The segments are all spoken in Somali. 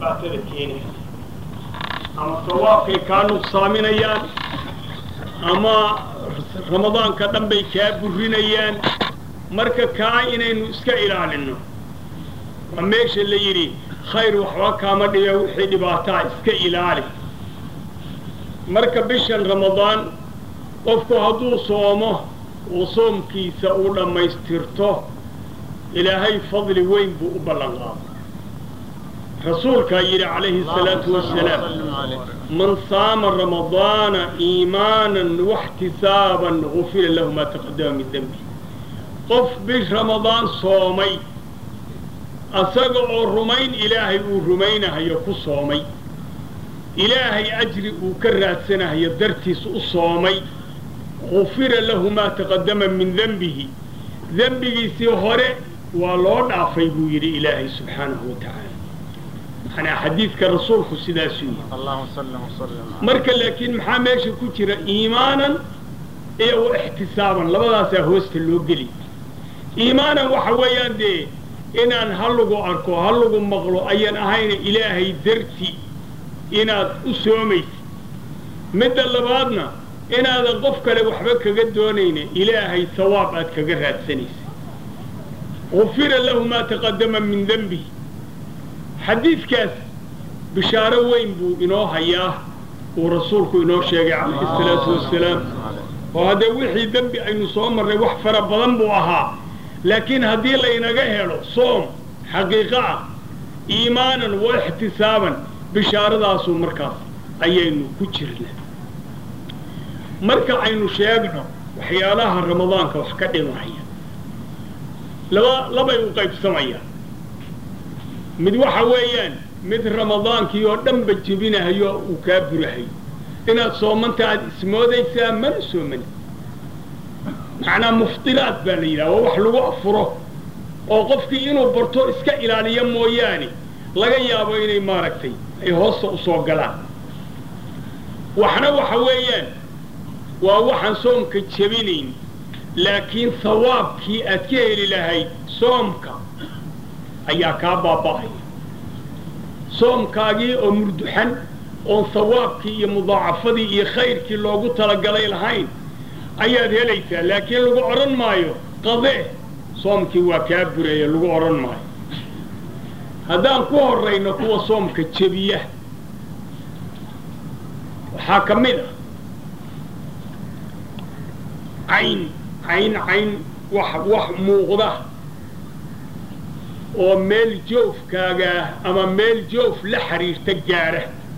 dhibaatada keenaysa ama sawaabkay kaa nuqsaaminayaan ama ramadaanka dhan bay kaa burinayaan marka kaa inaynu iska ilaalinno waa meesha la yidhi khayr waxba kaama dhibe wixii dhibaataa iska ilaali marka bishan ramadaan qofku hadduu soomo uu soomkiisa uu dhammaystirto ilaahay fadli weyn buu u ballan qaaday rasuulkaa yidhi calayhi الsalaatu wasalaam man saama ramadaana iimaanan waxtisaaban gufira lahu maa taqadama min dembi qof bish ramadaan soomay asaga oo rumayn ilaahay uu rumaynahayo ku soomay ilaahay ajri uu ka raadsanahayo dartiis u soomay gufira lahu maa taqadama min dembihi dembigiisii hore waa loo dhaafay buu yidhi ilaahay subxaanahu wa tacaala manaa xadiidka rasuulku sidaasuu yidhi marka laakiin maxaa meesha ku jira iimaanan iyo wa ixtisaaban labadaasaa hoosta loo geli iimaanan waxa weeyaan dee inaan ha lagu arko ha lagu maqlo ayaan ahayna ilaahay darti inaad u soomaysid midda labaadna inaadan qof kale waxba kaga doonayna ilaahay sawaab aad kaga raadsanaysa gufira lahu maa taqadama min dembihi xadiidkaas bishaaro weyn buu inoo hayaa uu rasuulku inoo sheegay calayhi salaatu wasalaam oo haddee wixii dembi aynu soo marray wax fara badan buu ahaa laakiin haddii laynaga helo soom xaqiiqo ah iimaanan wa ixtisaaban bishaaradaasuu markaas ayaynu ku jirna marka aynu sheegno waxyaalaha ramadaanka wax ka dhimaya laba labay u qaybsamayaan mid waxa weeyaan mid ramadaankii oo dhanba jebinahayo uu kaa burahayo inaad soomanta aad ismoodaysaa mana soomani macnaa muftiraad baa la yidhaha waa wax lagu afuro oo qofkii inuu barto iska ilaaliyo mooyaane laga yaabo inay maaragtay ay hoosta u soo galaan waxna waxa weeyaan waa waxaan soomka jebinayn laakiin hawaabkii aad ka heli lahayd soomka ayaa kaa baaba'aya soomkaagii oo murduxan oon hawaabkii iyo mudaacafadii iyo khayrkii loogu talagalay lahayn ayaad helaysaa laakiin lagu odhan maayo qadee soomkii waa kaa bureeya lagu odhan maayo haddaan ku horrayno kuwa soomka jebiya waxaa ka mid ah cayn cayn cayn wax wax muuqda oo meel joofkaaga ama meel joof la xiriirta gaadha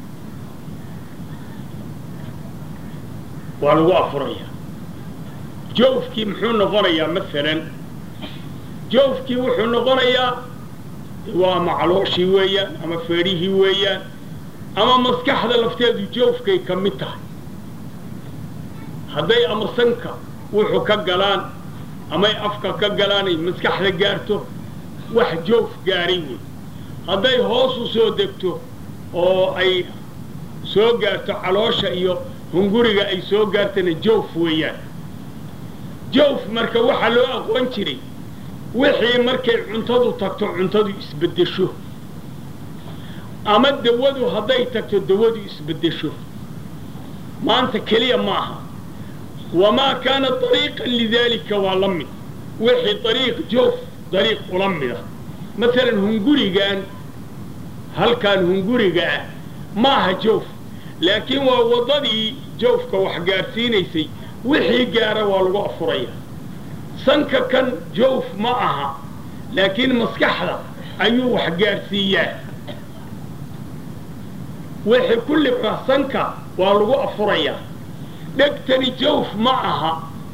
waa lagu afurayaa joofkii muxuu noqonayaa masalan joofkii wuxuu noqonayaa waa ama calooshii weeyaan ama feedhihii weeyaan ama maskaxda lafteedu joofkay ka mid tahay hadday ama sanka wuxuu ka galaan amay afka ka galaan ay maskaxda gaarto wax joof gaaray wey hadday hoos u soo degto oo ay soo gaarto caloosha iyo hunguriga ay soo gaartana joof weeyaan joof marka waxaa loo aqoon jiray wixii markay cuntadu tagto cuntadu isbeddesho ama dawadu hadday tagto dawadu isbeddesho maanta keliya ma aha wamaa kaana dariiqan lidaalika waa la mid wixii dariiq joof dariiq ula mida masalan hungurigan halkan hunguriga ah ma aha joof laakiin waa waddadii joofka wax gaadhsiinaysay wixii gaara waa lagu afuraya sanka kan joof ma aha laakiin maskaxda ayuu wax gaadhsiiyaa wixii ku libra sanka waa lagu afurayaa dhegtani jawf ma aha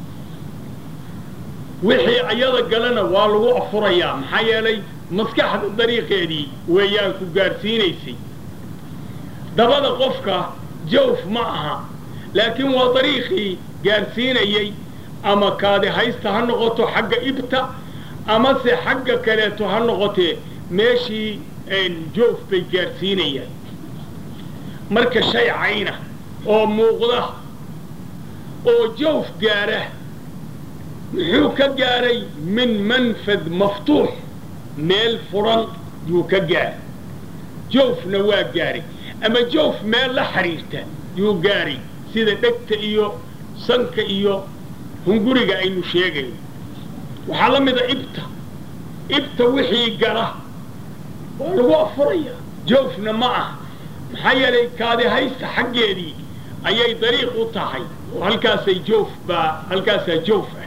wixii ayada galana waa lagu afurayaa maxaa yeelay maskaxda dariiqeedii weeyaan ku gaadhsiinaysay dabada qofka jawf ma aha laakiin waa dariiqii gaadhsiinayay ama kaadi haysta ha noqoto xagga ibta amase xagga kaleeto ha noqotee meeshii joof bay gaadhsiinayaan marka shay cayna oo muuqda oo jawf gaadha muxuu ka gaadhay min manfad maftuux meel furan yuu ka gaadhay joofna waa gaaray ama joof meel la xidhiirta yuu gaaray sida dhegta iyo sanka iyo hunguriga aynu sheegayno waxaa la mida ibta ibta wixii gala waa lagu afurayaa joofna ma ah maxaa yeelay kaadi haysta xaggeedii ayay dariiq u tahay oo halkaasay joof baa halkaasaa joof ah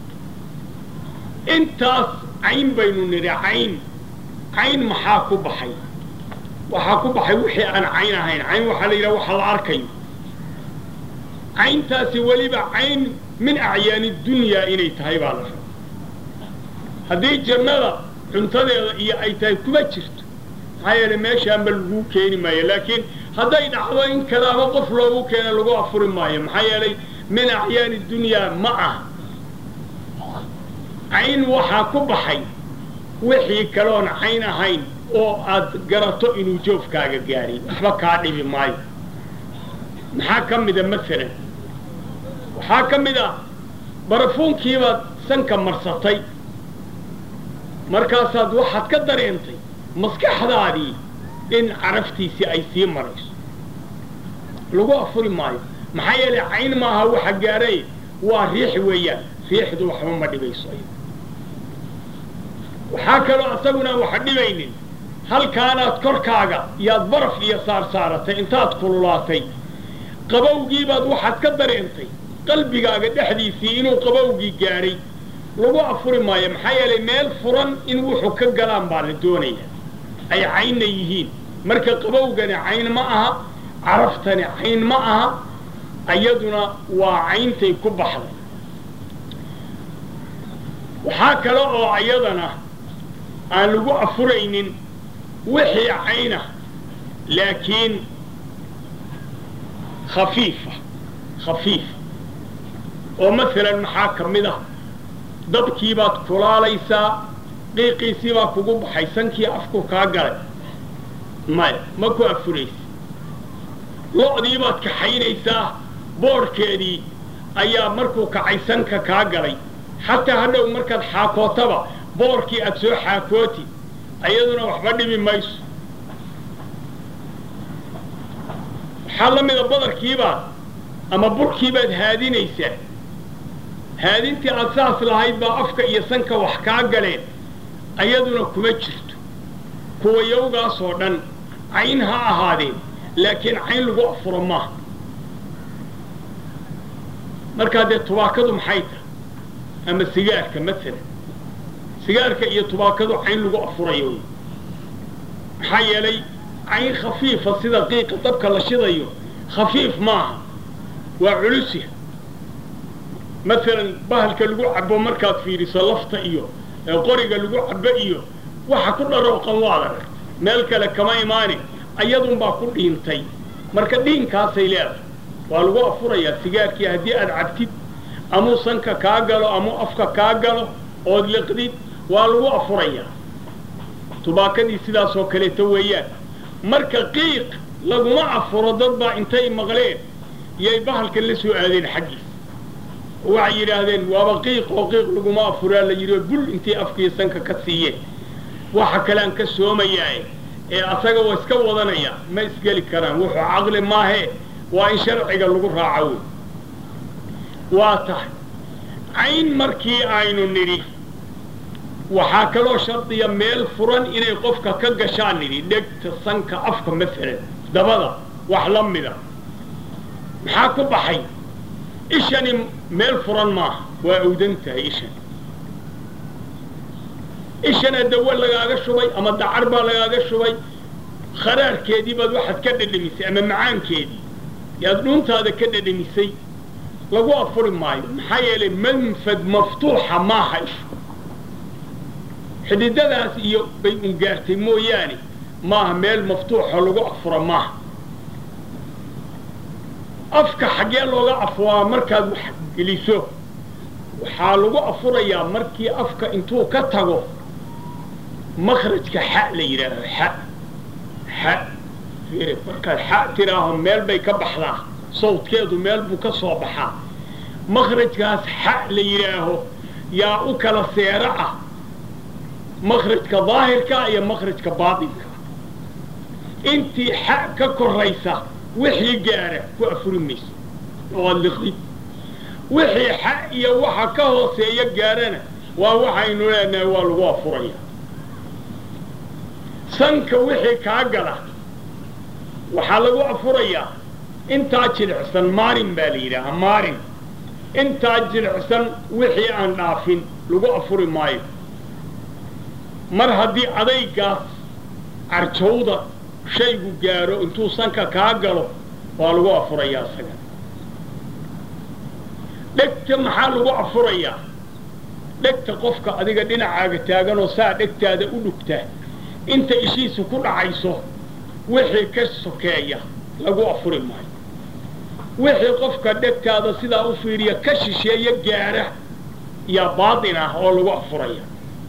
intaas cayn baynu nidhi cayn cayn maxaa ku baxay waxaa ku baxay wixii aan cayn ahayn cayn waxaa la yidhaha waxa la arkayo cayntaasi weliba cayn min acyaani dunyaa inay tahay baa la raba haddii jannada cuntadeeda iyo ay tahay kuma jirto maxaa yeele meeshaanba laguu keeni maayo laakiin hadday dhacdo in kalaaba qof loogu keena lagu afuri maayo maxaa yeelay min acyaani dunyaa ma ah cayn waxaa ku baxay wixii kaloon cayn ahayn oo aad garato inuu joofkaaga gaadhay waxba kaa dhibi maayo maxaa ka mida masalan waxaa ka mid ah barafuunkiibaad sanka marsatay markaasaad waxaad ka dareentay maskaxdaadii in caraftiisii ay sii marayso lagu afuri maayo maxaa yeelay cayn maaha waxa gaadhay waa riix weeyaan riixdu waxba ma dhibayso waxaa kaloo isaguna waxa dhibaynin halkaanaad korkaaga yaad baraf iyo saarsaaratay intaad kululaatay qabowgiibaad waxaad ka dareentay qalbigaaga dhexdiisii inuu qabowgii gaadhay lagu afuri maayo maxaa yeelay meel furan in wuxuu ka galaan baa la doonaya ay caynna yihiin marka qabowgani cayn ma aha caraftani cayn ma aha iyaduna waa cayntay ku baxday waxaa kale oo iyadana aan lagu afuraynin wixii cayna laakiin khafiifa khafiifa oo masalan maxaa ka mid ah dabkiibaad kulaalaysaa qiiqiisii baa kugu baxay sankii afku kaa galay maya ma ku afuraysa lo-diibaad kaxaynaysaa boodhkeedii ayaa markuu kacay sanka kaa galay xataa hadhow markaad xaakootaba boorkii aad soo xaakooti ayaduna waxba dhibi mayso waxaa la mida badarkiibaad ama burkiibaad haadinaysaa haadintii aad saas lahayd baa afka iyo sanka wax kaa galeen ayaduna kuma jirto kuwa yowgaasoo dhan cayn ha ahaadeen laakiin cayn lagu afuro maaha markaa dee tubaakadu maxay tahay ama sigaarka masalan sigaarka iyo tubaakadu cayn lagu afurayo wey maxaa yeelay cayn khafiifa sida qiiqa dabka la shidayo khafiif maaha waa culusya masalan bahalka lagu cabo markaad fiiriso lafta iyo qoriga lagu cabo iyo waxa ku dharooqan waad aragta meel kale kama imaani ayadunbaa ku dhiintay marka dhiinkaasay leedahay waa lagu afurayaa sigaarkii haddii aad cabtid amuu sanka kaa galo amuu afka kaa galo ood liqdid waa lagu afurayaa tubaakadii sidaasoo kaleeto weeyaan marka qiiq laguma afuro dad baa intay maqleen yay bahalkan la soo aadeen xaggiisa waxay yidhaahdeen waaba qiiq oo qiiq laguma afuraa la yidhi bul intay afkiiyo sanka ka siiyeen waxa kalean ka soomayaae ee asaga waa iska wadanaya ma isgeli karaan wuxuu caqli maahee waa in sharciga lagu raaco wey waa tahay cayn markii aynu nidhi waxaa kaloo shardiya meel furan inay qofka ka gashaan nidhi dhegta sanka afka masalan dabada wax la mida maxaa ku baxay ishani meel furan maaha waa awdan tahay ishani ishana dawo lagaaga shubay ama dacar baa lagaaga shubay kharaarkeedii baad waxaad ka dhedhemisay ama macaankeedii yaad dhuuntaada ka dhedhemisay lagu afuri maayo maxaa yeelay manfad maftuuxa maaha ishu xididadaas iyo bay ungaartay mooyaane maaha meel maftuuxa lagu afuro maaha afka xaggee looga afuraa markaad wax geliso waxaa lagu afurayaa markii afka intuu ka tago makrajka xa la yidhaahdo xa xa markaad xa tiraaho meel bay ka baxdaa sawdkeedu meel buu ka soo baxaa makrajkaas xa la yidhaaho yaa u kala seero ah makrajka daahirka iyo makrajka baatinka intii xa ka koraysa wixii gaara ku afuri mayso oo aad liqdid wixii xa iyo waxa ka hooseeya gaarana waa waxaynu leenahay waa lagu afuraya sanka wixii kaa gala waxaa lagu afurayaa intaa jilicsan maarin baa la yidhaahaa maarin intaa jilicsan wixii aan dhaafin lagu afuri maayo mar haddii adaygaas carjowda shaygu gaaro intuu sanka kaa galo waa lagu afurayaa isaga dhegta maxaa lagu afurayaa dhegta qofka adiga dhinacaaga taaganoo saa dhegtaada u dhugta inta ishiisu ku dhacayso wixii ka sokeeya lagu afuri maayo wixii qofka dhegtaada sidaa u fiiriya ka shisheeya gaara yaa baatin ah oo lagu afuraya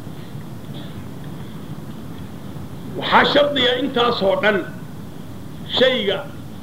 waxaa shardiga intaasoo dhan shayga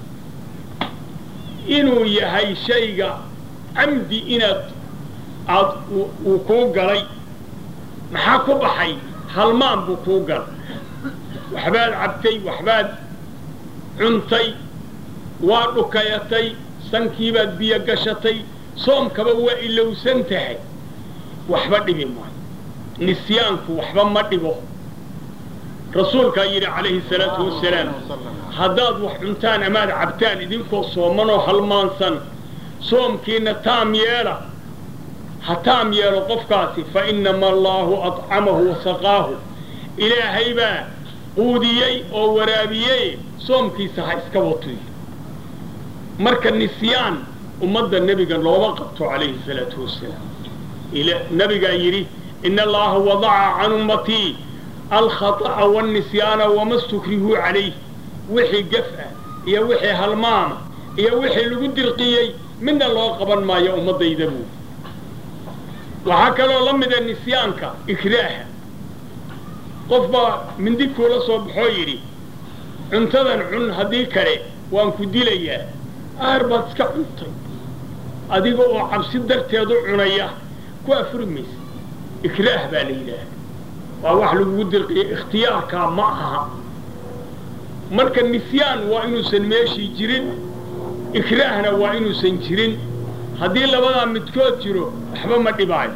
inuu yahay shayga camdi inaad aad uu kuu galay maxaa ku baxay halmaan buu kuu galay waxbaad cabtay waxbaad cuntay waa dhukayatay sankiibaad biyo gashatay soomkaba waa ilowsan tahay waxba dhibi maayo nisyaanku waxba ma dhibo rasuulkaa yidhi calayhi salaatu wasalaam haddaad wax cuntaan amaad cabtaan idinkoo soomanoo halmaansan soomkiina taam yeela ha taam yeelo qofkaasi fa inama allaahu adcamahu wasaqaahu ilaahay baa quudiyey oo waraabiyey soomkiisa ha iska watuy marka nisyaan ummadda nebiga looma qabto calayhi salaatu wasalaam nebigaa yidhi ina allaha wadaca can ummatii alkhata'a wاlnisyaana wama stukrihuu calayh wixii gaf ah iyo wixii halmaama iyo wixii lagu dirqiyey midna loo qaban maayo ummaddayda buu waxaa kaloo la mida nisyaanka ikraaha qof baa mindi kuula soo baxoo yidhi cuntadan cun haddii kale waan ku dilayaa aar baad iska cuntay adiga oo cabsi darteedu cunaya ku afuri maysa ikraah baa la yidhaaha waa wax lagugu dirqiya ikhtiyaarkaa ma aha marka nisyaan waa inuusan meeshii jirin ikraahna waa inuusan jirin haddii labadaa midkood jiro waxba ma dhibaayo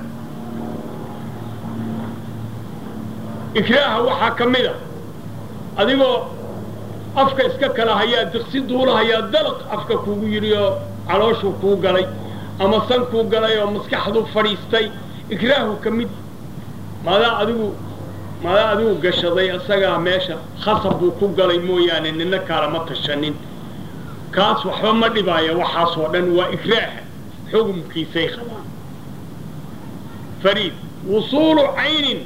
ikraaha waxaa ka mid a adigoo afka iska kala hayaa diqsi duula hayaa dalaq afka kugu yidhi oo calooshuu kuu galay ama san kuu galay oo maskaxdu fadhiistay ikraahu ka mid maadaa adigu maadaa adigu gashaday isagaa meesha khasab buu ku galay mooyaane nina kaalama tashanin kaas waxba ma dhibaayo waxaasoo dhan waa ikraaha xugumkiisay qabaan fariid wusuulu caynin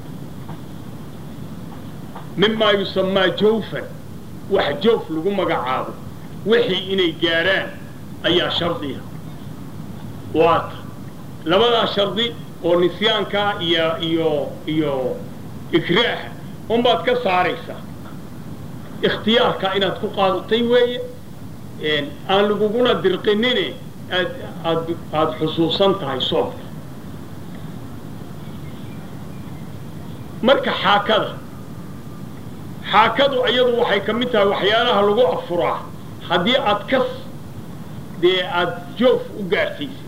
mimaa yusamaa jawfan wax jawf lagu magacaabo wixii inay gaadhaan ayaa shardiya waata labadaa shardi oo nisyaankaa iyo iyo iyo ikraaha unbaad ka saaraysaa ikhtiyaarkaa inaad ku qaadatay weeye aan laguguna dirqinine aad aad aada xusuusan tahay soomka marka xaakada xaakadu iyadu waxay ka mid tahay waxyaalaha lagu afuraa haddii aad kas dee aada joof u gaarsiisay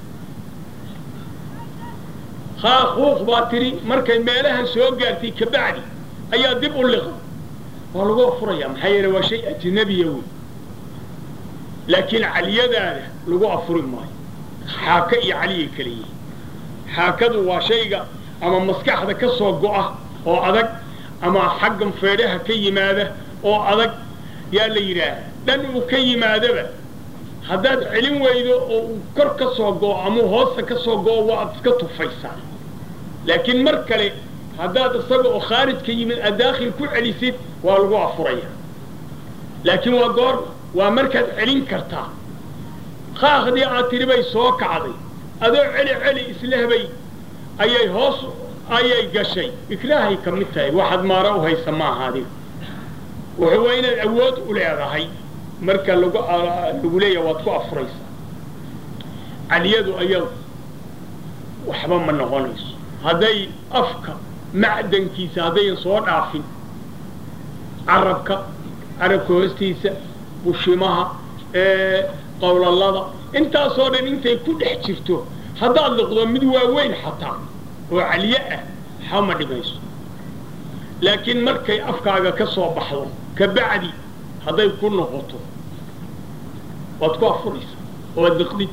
haaquuq baa tidhi markay meelahan soo gaartay kabacdi ayaa dib u liqa waa lagu afurayaa maxaa yeele waa shay ajnabiya wey laakiin caliyadaada lagu afuri maayo xaaka iyo caliyay kala yihiin xaakadu waa shayga ama maskaxda ka soo go'a oo adag ama xaggan feedhaha ka yimaada oo adag yaa la yidhaaha dhan uu ka yimaadaba haddaad celin weydo oo uu kor ka soo go'o ama hoosta ka soo go'o waa ad iska tufaysaa laakiin mar kale haddaad isaga oo khaarij ka yimid aad daakhil ku celisid waa lagu afuraya laakiin waa goor waa markaad celin kartaa qaaqdii aad tidhi bay soo kacday adoo celi celi islehbay ayay hoos ayay gashay ikraahay ka mid tahay waxaad maara u haysa maaha adiga wuxuu waa inaad awood u leedahay marka lagu lagu leeyaha waad ku afuraysaa caliyadu ayadu waxba ma noqonayso hadday afka macdankiisa haddayan soo dhaafin carabka carabka hoostiisa bushimaha qowlalada intaasoo dhan intay ku dhex jirto haddaad liqdo mid waaweyn xataa oo caliye ah xama dhimayso laakiin markay afkaaga ka soo baxdo kabacdi hadday ku noqoto waad ku afuraysa oad liqdid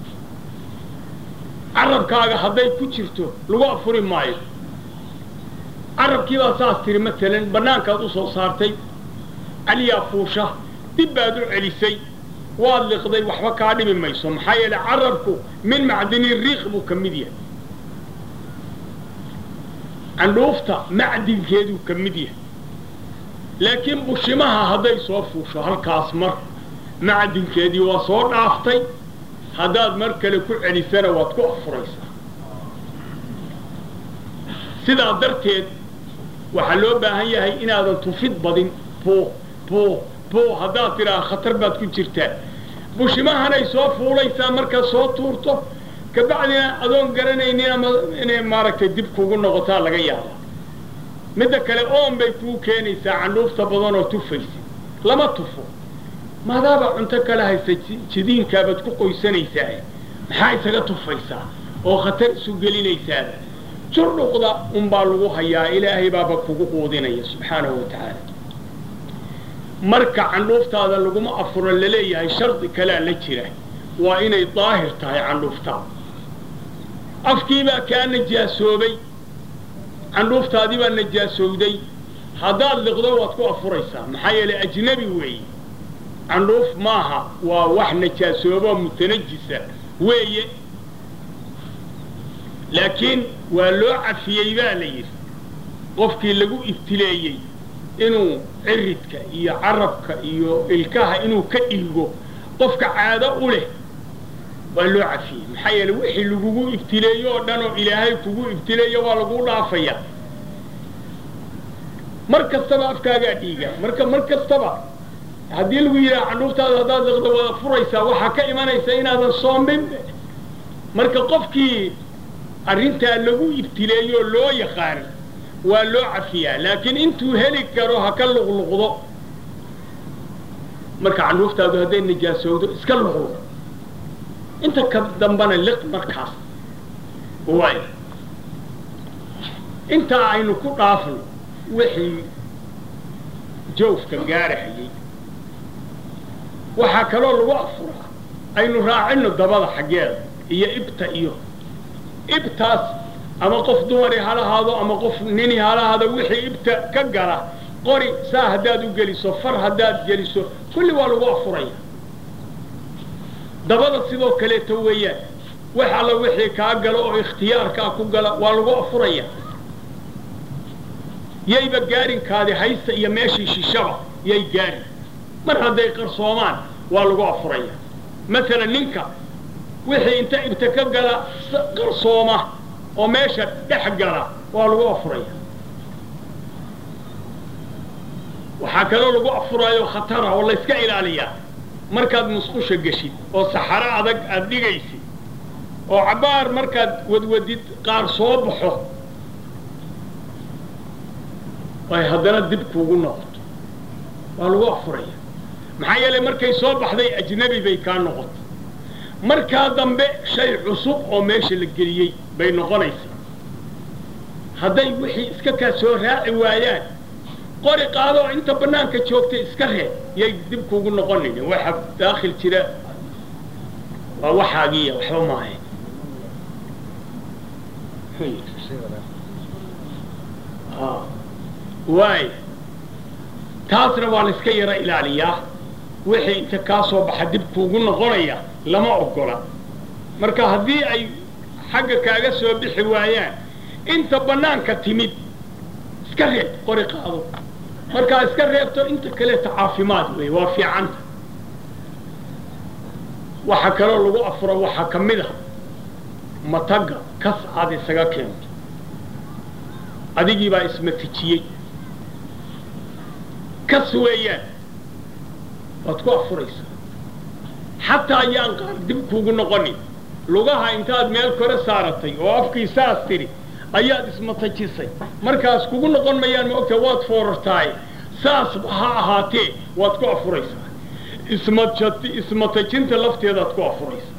carabkaaga hadday ku jirto lagu afuri maayo carabkii baa saas tiri maalan bannaankaad u soo saartay caliyaa fuusha dib baad u celisay waad liqday waxba kaa dhimi mayso maxaa yeele carabku min macdini riiq buu ka mid yahay candhuufta macdinkeeduu ka mid yahay laakiin bushimaha hadday soo fuusho halkaas mar macdinkeedii waa soo dhaaftay haddaad mar kale ku celisana waad ku afuraysaa sidaa darteed waxaa loo baahan yahay inaadan tufid badin buu buu buu haddaad tidhaha khatar baad ku jirtaa bushimahanay soo fuulaysaa markaad soo tuurto kabacdina adoon garanaynin ama inay maaragtay dib kugu noqotaa laga yaaba midda kale oon bay kuu keenaysaa candhuufta badan oo tufaysa lama tufo maadaaba cunto kala haysa jidiinkaabaad ku qoysanaysaa maxaa isaga tufaysaa oo khatar isu gelinaysaaba jurdhuqda unbaa lagu hayaa ilaahay baaba kugu quudinaya subxaanahu wa tacaala marka candhuuftaada laguma afuro laleeyahay shardi kalea la jira waa inay daahir tahay candhuuftaada afkiibaa kaa najaasoobay candhuuftaadii baa najaasowday haddaad liqdo waad ku afuraysaa maxaa yeelay ajnabi weeye candhuuf maaha waa wax najaasooboo mutanajisa weeye laakiin waa loo cafiyey baa la yidhi qofkii lagu ibtileeyey inuu ciridka iyo carabka iyo ilkaha inuu ka dhiigo qofka caado u leh waa loo cafiyey maxaa yeele wixii lagugu ibtileeyo oo dhan oo ilaahay kugu ibtileeyo waa lagu dhaafaya mar kastaba afkaagaa dhiiga marka mar kastaba haddii lagu yidhaha candhuuftaada haddaad liqdo wada furaysaa waxaa ka imanaysa inaadan soomin marka qofkii arrintaa lagu ibtileeyoo loo yaqaan waa loo cafiyaa laakiin intuu heli karo ha ka luqluqdo marka candhuuftaadu hadday najaasowdo iska luqluq inta ka dambana liq markaas waay intaa aynu ku dhaafno wixii joofka gaarahayay waxaa kaloo lagu afuraa aynu raacino dabada xaggeeda iyo ibta iyo ibtaas ama qof dumari halahaado ama qof nini halahaado wixii ibta ka gala qori saa haddaad u geliso far haddaad geliso kulli waa lagu afuraya dabada sidoo kaleeto weeyaan wax alla wixii kaa galo oo ikhtiyaarkaa ku gala waa lagu afuraya yayba gaarinkaadi haysta iyo meeshii shishaba yay gaarin mar hadday qarsoomaan waa lagu afuraya maalan ninka wixii inta ibta ka gala qarsooma oo meesha dhex gala waa lagu afuraya waxaa kaloo lagu afuraayo khatara oo layska ilaaliyaa markaad musqusha geshid oo saxaro adag aada dhigaysid oo cabbaar markaad wadwadid qaar soo baxo ay haddana dib kuugu noqoto waa lagu afuraya maxaa yeelay markay soo baxday ajnabi bay kaa noqotay markaa dambe shay cusub oo meesha la geliyey bay noqonaysaa hadday wixii iska kaa soo raaci waayaan qori qaado oo inta bannaanka joogtay iska reeb yay dib kuugu noqonayn waxa daakhil jira waa waxaagiiya waxba maahe waay taasna waa la iska yaro ilaaliyaa wixii inta kaa soo baxa dib kuugu noqonaya lama ogola marka haddii ay xagga kaaga soo bixi waayaan inta bannaanka timid iska reeb qori qaado markaa iska reebto inta kaleeta caafimaad wey waa fiicanta waxa kaloo lagu afuro waxaa ka mid ah mataga kas aad isaga keento adigii baa ismatijiyey kas weeyaan waad ku afuraysaa xataa ayaan qaar dib kuugu noqonin lugaha intaad meel kore saaratay oo afkii saas tidhi ayaad ismatajisay markaas kugu noqon mayaan ma ogta waad foorartaaye saasba ha ahaatee waad ku afuraysaa ismat ismatajinta lafteedaad ku afuraysaa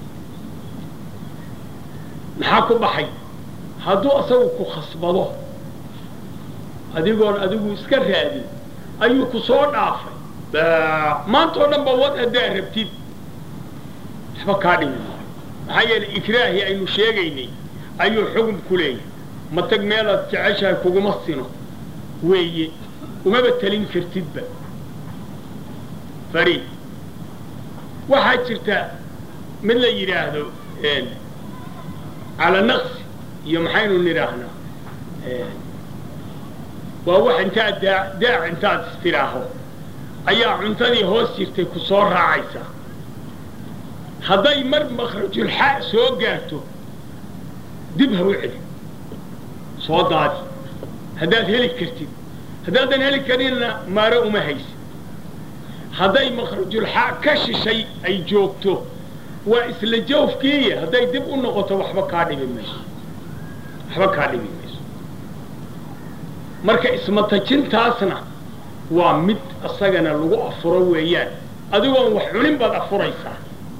maxaa ku baxay hadduu asagu ku khasbado adigoon adigu iska raadin ayuu ku soo dhaafay maanta oo dhan ba wad haddaa rabtid waxba kaa dhimi maayo maxaa yeelay ikraahii aynu sheegaynay ayuu xugum ku leeyahay ma tag meelaad jeceshahay kuguma sino weeye umaba telin kartidba fariid waxaa jirta mid la yidhaahdo cala naqsi iyo maxaynu nidhaahnaa waa wax intaad daa daac intaad istiraaho ayaa cuntadii hoos jirtay ku soo raacaysaa hadday mar makhrajulxaa soo gaarto dib ha u celi soo daadi haddaad heli kartid haddaadan heli karinna maaro uma haysid hadday makhrajulxaa ka shishay ay joogto waa isla jawfkiiya hadday dib u noqoto waxba kaa dhibi mayso waxba kaa dhibi mayso marka ismatajintaasna waa mid isagana lagu afuro weeyaan adigoon wax cunin baad afuraysaa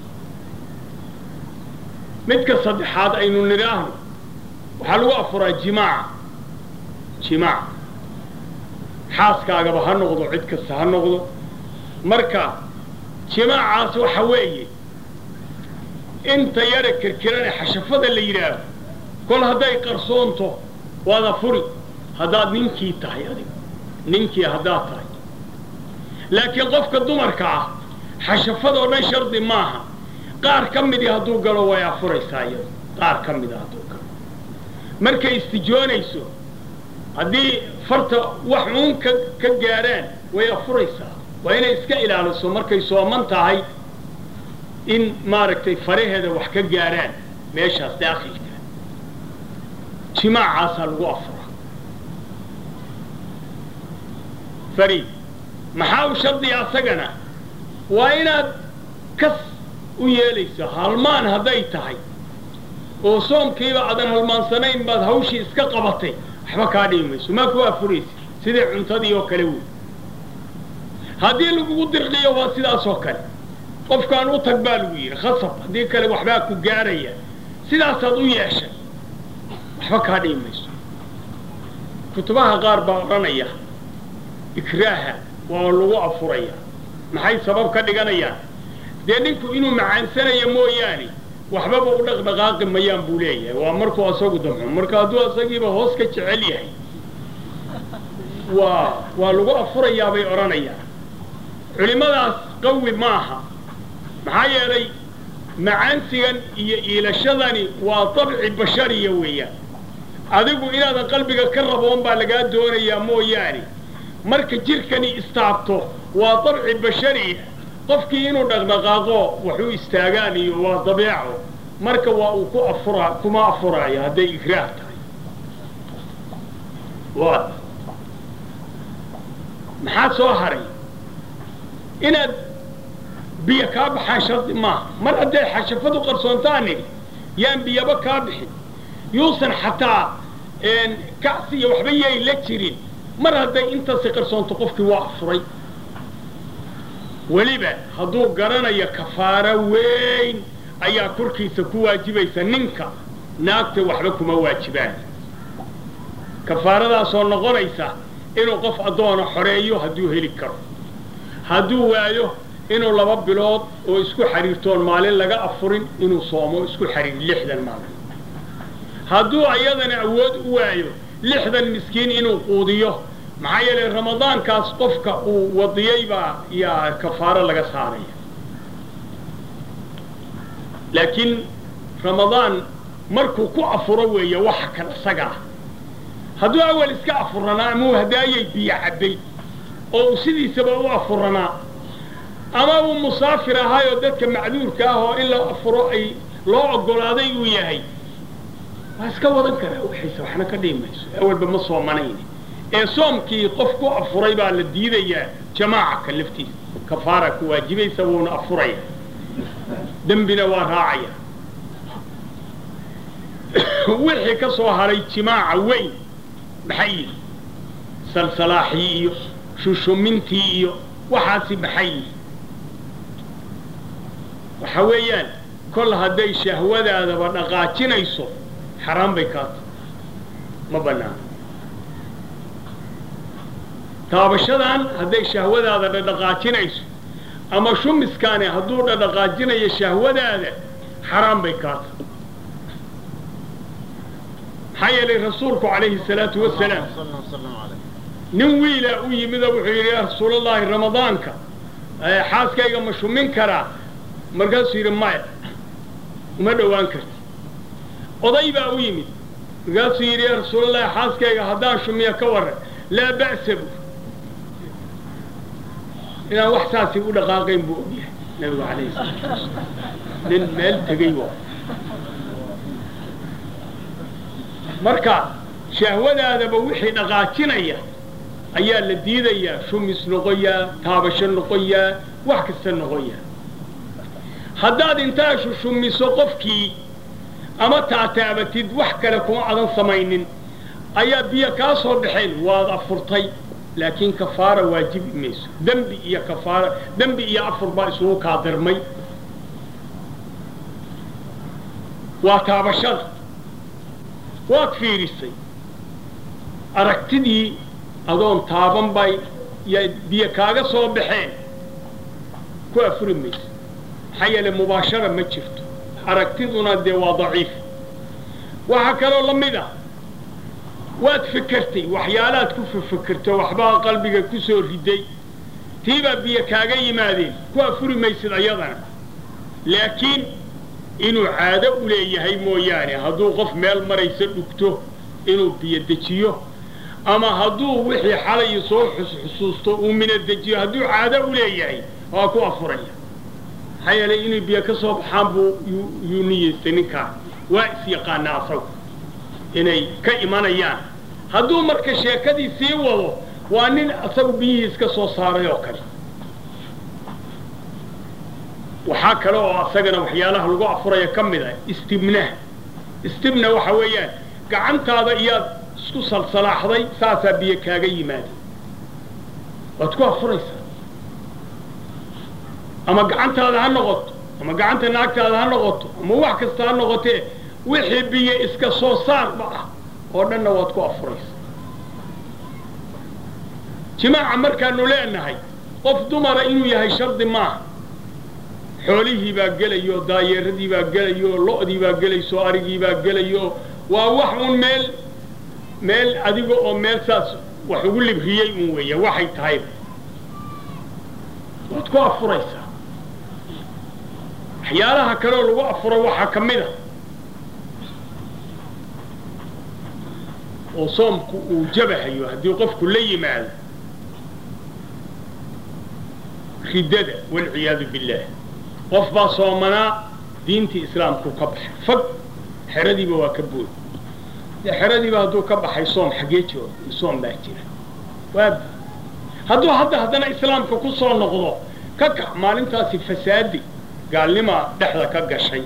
midka saddexaad aynu nidhaahno waxaa lagu afuraa jimaaca jimaaca xaaskaagaba ha noqdo cid kasta ha noqdo marka jimaacaas waxa weeye inta yara kirkirane xashafada la yidhaaho kol hadday qarsoonto waad afuri haddaad ninkii tahay adiga ninkii haddaad tahay laakiin qofka dumarka ah xashafadoo dhan shardi maaha qaar ka midii hadduu galo way afuraysaa iyado qaar ka mida hadduu galo markay istijoonayso haddii farta wax uun ka ka gaadhaan way afuraysaa waa inay iska ilaaliso markay sooman tahay in maaragtay faraheeda wax ka gaadhaan meeshaas daakhilka jimaacaasaa lagu afuraa fariid maxaa u shardiya asagana waa inaad kas u yeelayso halmaan hadday tahay oo soomkiiba aadan halmaansanayn baad hawshii iska qabatay waxba kaa dhibi mayso maa ku afuraysa sidai cuntadii oo kale wey haddii lagugu dirqiyo waa sidaas oo kale qofkaan u tag baa lagu yidhi khasab haddii kale waxbaa ku gaaraya sidaasaad u yeeshay waxba kaa dhibi mayso kutubaha qaar baa odhanaya ikraaha waa lagu afuraya maxay sabab ka dhiganayaan dee ninku inuu macaansanayo mooyaane waxbaba u dhaqdhaqaaqi mayaan buu leeyahay waa markuu asagu damco marka hadduu asagiiba hoos ka jecel yahay waa waa lagu afurayaa bay odhanayaan culimmadaas qawi maaha maxaa yeelay macaansigan iyo iilashadani waa dabci bashariya weeyaan adigu inaadan qalbiga ka raboon baa lagaa doonayaa mooyaane marka jirkani istaabto waa dabci bashariya qofkii inuu dhaqdhaqaaqo waxu istaagaan iyo waa dabeeco marka waa uu ku afura kuma afuraayo hadday ikraah tahay waad maxaa soo haray inaad biyo kaa baxaan shardi maaha mar hadday xashafadu qarsoontaan nidhi yaan biyaba kaa bixin yuusan xataa kacsi iyo waxba yay la jirin mar hadday intaasi qarsoonto qofkii waa afuray weliba hadduu garanayo kafaaro weyn ayaa korkiisa ku waajibaysa ninka naagta waxba kuma waajibaan kafaaradaasoo noqonaysa inuu qof addoona xoreeyo hadduu heli karo hadduu waayo inuu laba bilood oo isku xariirtoon maalin laga afurin inuu soomo isku xariir lixdan maalin hadduu ayadana awood u waayo lixdan miskiin inuu quudiyo maxaa yeelay ramadaankaas qofka uu wadiyey baa yaa kafaaro laga saaraya laakiin ramadaan markuu ku afuro weeye waxa kan isaga ah hadduu awal iska afuranaa ama uu hadaayay biyo cabbay oo uu sidiisaba u afuranaa ama uu musaafir ahaayoo dadka macduurka ah oo in la afuro ay loo oggolaaday uu yahay waa iska wadan karaa wixiisa waxna ka dhihi mayso awalba ma soomanayni ee soomkii qof ku afuray baa la diidayaa jamaaca ka laftiisa kafaara ku waajibaysa wuuna afuraya dembina waa raacaya wixii ka soo haray jimaaca weyn maxay yihi salsalaaxii iyo shushumintii iyo waxaasi maxay yihi waxa weeyaan kol hadday shahwadaadaba dhaqaajinayso xaraan bay kaata ma banaano taabashadan hadday shahwadaada dhadhaqaajinayso ama shumiskaani hadduu dhadhaqaajinayo shahwadaada xaraan bay kaata maxaa yeelay rasuulku calayhi salaatu wasalaam nin wiilaa u yimida wuxuu yidhi yaa rasuulallaahi ramadaanka xaaskayga ma shumin karaa markaasuu yidhi maya uma dhowaan karti oday baa u yimid markaasuu yidhi yaa rasuulallahi xaaskayga haddaan shumiyo ka warran laa ba'sa bu inaan wax saasi u dhaqaaqayn buu ogyahay nabigu calayhi salaatu wasalaam nin meel tegey waa marka shahwadaadaba wixii dhaqaajinaya ayaa la diidayaa shumis noqoyaa taabasho noqoyaa wax kasta noqoyaa haddaad intaa shushumiso qofkii ama taataabatid wax kale kuma adan samaynin ayaa biyo kaa soo baxeen waad afurtay laakiin kafaara waajibi mayso dembi iyo kafaara dembi iyo afur baa isugu kaadirmay waa taabashada waad fiirisay aragtidii adoon taaban bay yaa biyo kaaga soo baxeen ku afuri mayso maxaa yeele mubaashara ma jirto aragtiduna dee waa daciif waxaa kaloo la mid ah waad fikertay waxyaalaad ku fifikirto waxbaa qalbiga ku soo riday tiibaa biyo kaaga yimaadeen ku afuri maysid ayadana laakiin inuu caado u leeyahay mooyaane hadduu qof meel maraysa dhugto inuu biyo dejiyo ama hadduu wixii xalay soo xusuusto uu mina dejiyo hadduu caado u leeyahay waa ku afuraya maxaa yeelay inay biyo ka soo baxaan buu yuu niyeystay ninkaa waa is-yaqaanaa asagu inay ka imanayaan hadduu marka sheekadii sii wado waa nin asagu biyihii iska soo saaray oo kale waxaa kale oo asagana waxyaalaha lagu afuraya ka mid ah istibnah istibna waxa weeyaan gacantaada iyaad isku salsalaaxday saasaa biyo kaaga yimaada waad ku afuraysaa ama gacantaada ha noqoto ama gacanta naagtaada ha noqoto ama wax kasta ha noqotee wixii biyo iska soo saarba ah oo dhanna waad ku afuraysaa jimaaca markaanu leenahay qof dumara inuu yahay shardi maaha xoolihii baa gelayo daayeeradii baa gelayo lo'dii baa gelayso arigii baa gelayo waa wax un meel meel adiga oo meel saas wax ugu libriyey un weeya waxay tahay waad ku afuraysaa waxyaalaha kaleoo lagu afuro waxaa ka mid a oo soomku uu jabahayo haddii qofku la yimaado riddada walciyaadu billaah qof baa soomanaa diintii islaamku ka baxay fag xeradiiba waa ka bood dee xeradiiba hadduu ka baxay soom xaggee jiro soom baa jira waab hadduu hadda haddana islaamka ku soo noqdo ka kac maalintaasi fasaadi gaalnimaa dhexda ka gashay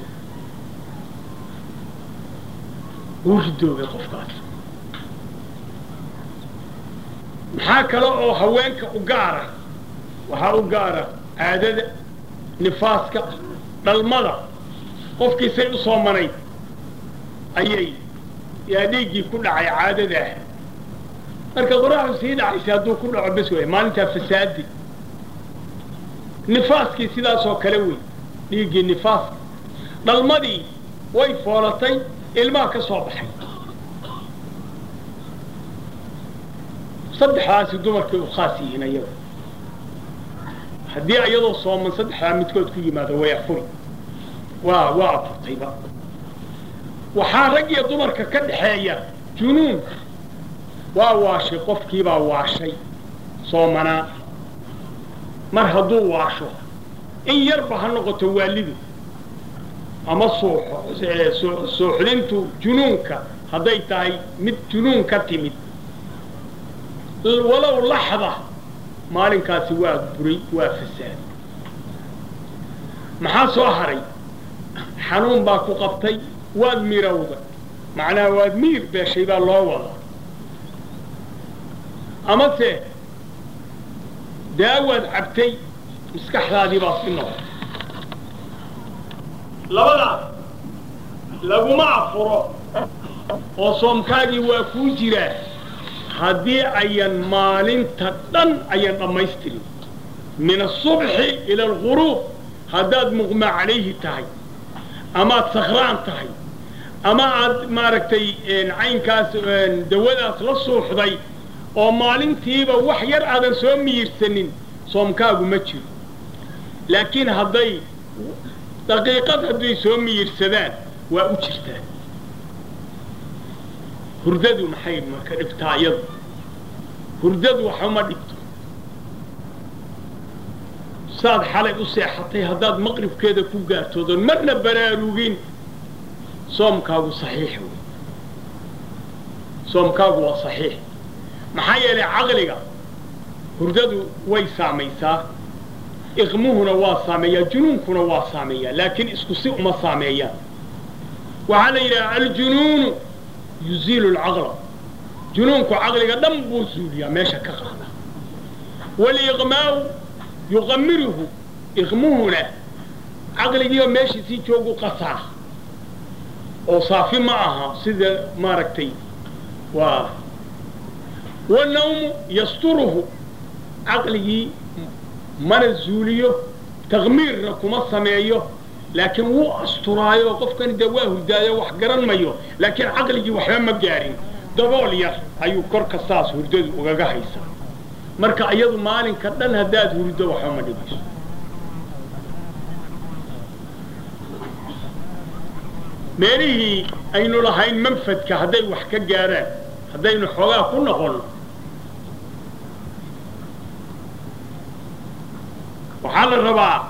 wuu ridoobay qofkaas maxaa kale oo haweenka u gaara waxaa u gaara caadada nifaaska dhalmada qofkiisay u soomanayd ayay yaa dhiiggii ku dhacay caadadaah marka qoraxdu sii dhacaysa hadduu ku dhaco bes way maalintaa fasaadi nifaaskii sidaasoo kale wey dhiiggii nifaaska dhalmadii way foolatay ilmaha ka soo baxay saddexdaasi dumarkay u khaas yihiin ayaga haddii iyadoo sooman saddexdaa midkood ku yimaado way afuri waa waa afurtayba waxaa rag iyo dumarka ka dhaxeeya junuun waa waashay qofkiibaa waashay soomanaa mar hadduu waasho in yarba ha noqoto waalidu ama suuxo suuxdintu junuunka hadday tahay mid junuun ka timid walow laxda maalinkaasi waa buray waa fasaad maxaa soo haray xanuun baa ku qabtay waad mirowda macnaha waad miir beeshay baa loo wadaa amase daawaad cabtay maskaxdaadii baa si noqotay labadaas laguma afuro oo soomkaagii waa kuu jiraa haddii ayan maalinta dhan ayan dhammaystirin min asubxi ila alguruub haddaad muqmaa calayhi tahay amaad sakraan tahay ama aad maaragtay caynkaas dawadaas la suuxday oo maalintiiba wax yar aadan soo miyirsanin soomkaagu ma jiro laakiin hadday daqiiqad hadday soo miyirsadaan waa u jirtaan hurdadu maxay marka dhibtaa iyadu hurdadu waxuma dhibto saad xalay u seexatay haddaad maqribkeeda ku gaartoodoon marna baraarugin soomkaagu saxiix wey soomkaagu waa saxiix maxaa yeelay caqliga hurdadu way saamaysaa iqmuhuna waa saameeyaa junuunkuna waa saameeyaa laakiin isku si uma saameeyaan waxaa la yidhaha aljunuunu yuziilu lcaqla junuunku caqliga dhan buu zuuliyaa meesha ka qaada waliqmaau yuqamiruhu iqmuhuna caqligiioo meeshiisii joogu qasaa oo saafi ma aha sida maaragtay waa wanawmu yasturuhu caqligii mana zuuliyo takmiirna kuma sameeyo laakiin wuu asturaayo qofkani dee waa hurdaayo wax garan mayo laakiin caqligii waxba ma gaarin dabool yar ayuu korka saas hurdadu ugaga haysaa marka iyadu maalinka dhan haddaad hurdo waxba ma dhibayso meelihii aynu lahayn manfadka hadday wax ka gaaraan haddaynu xoogaa ku noqonno waxaa la rabaa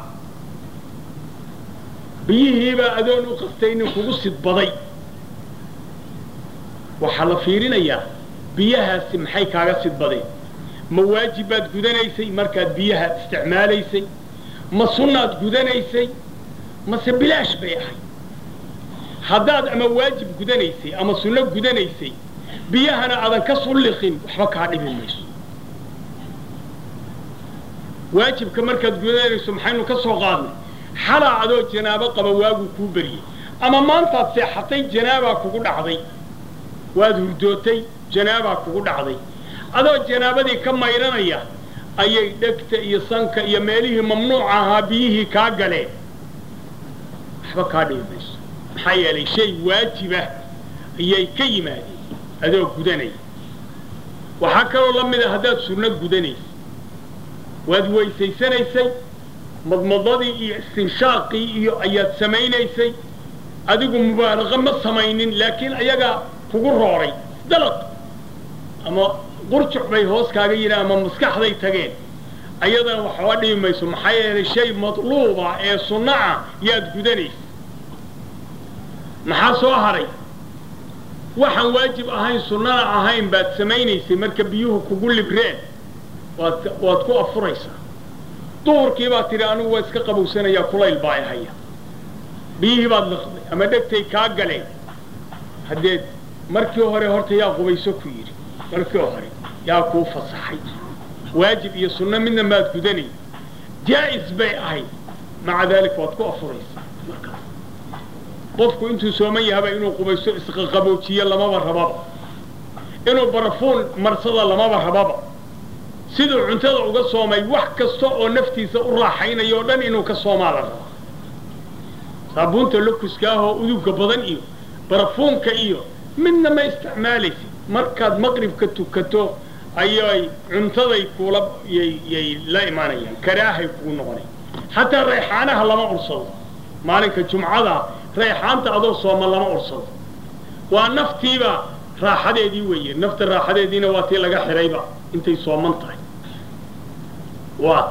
biyihiibaa adoon u qastaynin kugu sidbaday waxaa la fiirinayaa biyahaasi maxay kaaga sidbadeen ma waajib baad gudanaysay markaad biyaha isticmaalaysay ma sunnaad gudanaysay mase bilaash bay ahayd haddaad ama waajib gudanaysay ama sunno gudanaysay biyahana aadan ka sulliqin waxba kaa dhibi mayso waajibka markaad gudanayso maxaynu ka soo qaadnay xalaa adoo janaabo qaba waaguu kuu beriyey ama maantaad seexatay janaabaa kugu dhacday waad hurdootay janaabaa kugu dhacday adoo janaabadii ka mayranaya ayay dhegta iyo sanka iyo meelihii mamnuuca ahaa biyihii kaa galeen waxba kaa dhibi mayso maxaa yeelay shay waajibah ayay ka yimaadeen adoo gudanaya waxaa kaloo la mid a haddaad sunno gudanaysay waad weysaysanaysay madmadadii iyo istinshaaqii iyo ayaad samaynaysay adigu mubaalaqa ma samaynin laakiin ayagaa kugu rooray dalaq ama qurjuc bay hoos kaaga yidhaha ama maskaxday tageen ayadana waxba dhibi mayso maxaa yeelay shay matluuba ee sunno ah yaad gudanaysa maxaa soo haray waxaan waajib ahayn sunnana ahayn baad samaynaysay marka biyuhu kugu libreen waad waad ku afuraysaa duhurkii baad tidhi anigu waa iska qabowsanayaa kulayl baa ihaya biyihii baad liqday ama dhegtay kaa galeen haddeed markii hore horta yaa qubayso ku yidhi markii hore yaa kuu fasaxay waajib iyo sunno midna maad gudanay jaa'is bay ahayd maca daalika waad ku afuraysaa markaas qofku intuu sooman yahaba inuu qubayso isqaqaboojiyo lamaba rababa inuu barafuun marsada lamaba rababa siduu cuntada uga soomay wax kasta oo naftiisa u raaxaynayo o dhan inuu ka soomaa la rabaa saabuunta lokuska ah oo udugga badan iyo barafuunka iyo midna ma isticmaalaysid markaad maqribka tukato ayay cuntaday kuula yay la imaanayaan karaahay kugu noqonay xataa rayxaanaha lama ursado maalinka jumcada rayxaanta adoo sooma lama ursado waa naftiiba raaxadeedii weeye nafta raaxadeediina waa tii laga xidhayba intay sooman tahay waat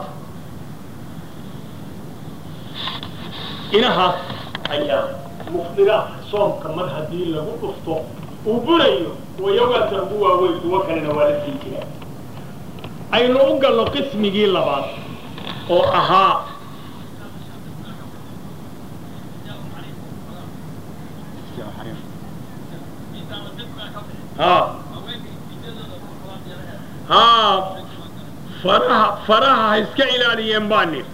inahaas ayaa mufdiraadka soomka mar haddii lagu dhufto uu burayo wayawaata ugu waaweyn kuwo kalena waa la sii jiraa aynu u galno qismigii labaad oo ahaa ha ha faraha faraha ha iska ilaaliyeen baa nidhi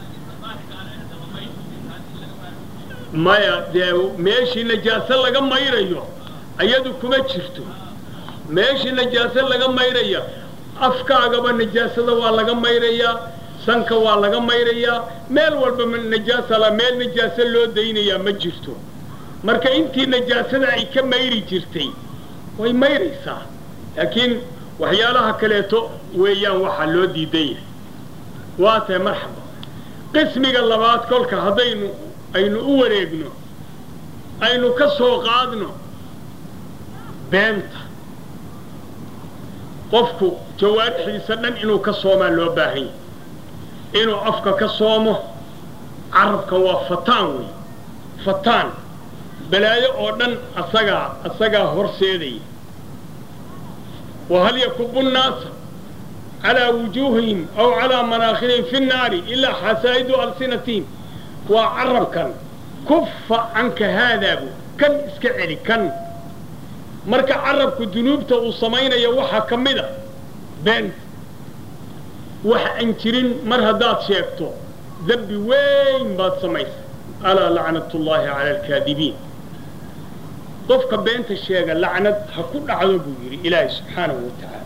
maya dee meeshii najaaso laga mayrayo ayadu kuma jirto meeshii najaaso laga mayraya afkaagaba najaasada waa laga mayrayaa sanka waa laga mayrayaa meel walba najaasala meel najaaso loo daynayaa ma jirto marka intii najaasada ay ka mayri jirtay way mayraysaa laakiin waxyaalaha kaleeto weeyaan waxaa loo diidan yahay waa tahay marxaba qismiga labaad kolka haddaynu aynu u wareegno aynu ka soo qaadno beenta qofku jawaarixdiisa dhan inuu ka soomaa loo baahan yahay inuu afka ka soomo carabka waa fataan wey fataan balaayo oo dhan asagaa asagaa horseedaya wahal yakubu nnaasa calaa wujuuhihim aw calaa manaakhirihim fi nnaari ilaa xasaa'idu alsinatihim waa carabkan kufa canka haadaabu kan iska celi kan marka carabku dunuubta uu samaynayo waxaa ka mid a beenta wax aan jirin mar haddaad sheegto dembi weyn baad samaysa alaa lacnat ullaahi cala alkaadibiin qofka beenta sheega lacnad ha ku dhacdo buu yidhi ilaahay subxaanahu wa tacaala